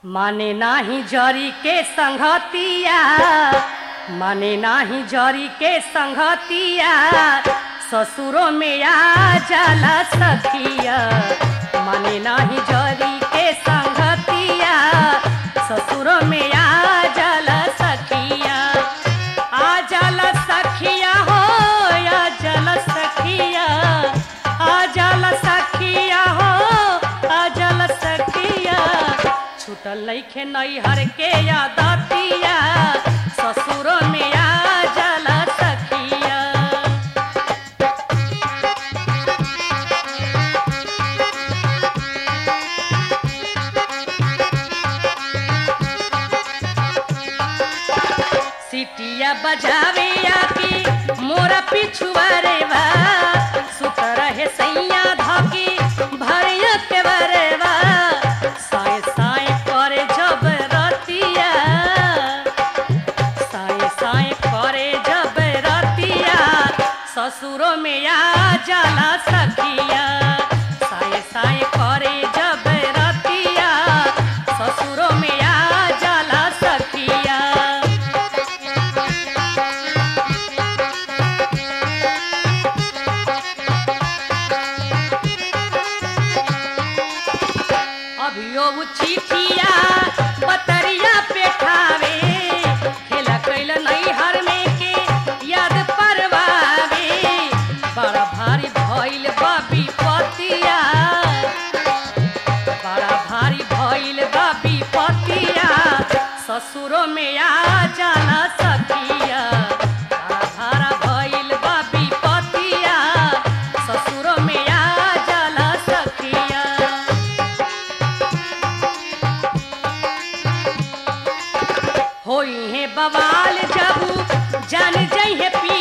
माने नाही जरी के संगतिया माने नाही जरी के संगतिया ससुरो में आ जाला सखिया माने नाही जरी के संगतिया ससुरो में आ जाला सखिया आ जाला सखिया हो आ जाला सखिया आ जाला सखिया हो आ जाला सखिया छूटल लइखे नैहर के यादतिया ससुरो में आ जाला सखिया सिटिया बजावे आके मोरा पिछुआरे बा सुत रहे सैया धके भरिया के बरेवा साए साए करे जब रतिया साए साए करे जब रतिया ससुरो में आ जाला सखिया साए साए करे जब रतिया ससुरो में आ जाला सखिया अभियो उ चिठिया बतरिया पेठावे खेला कैल नैहर में के याद परवावे बड़ा भारी भइल बाबी पतिया बड़ा भारी भइल बाबी पतिया ससुरो में आ जाला सखिया बड़ा भारा भइल बाबी पतिया ससुरो में आ जाला सखिया होई है बवाल जबू जान जइहे पी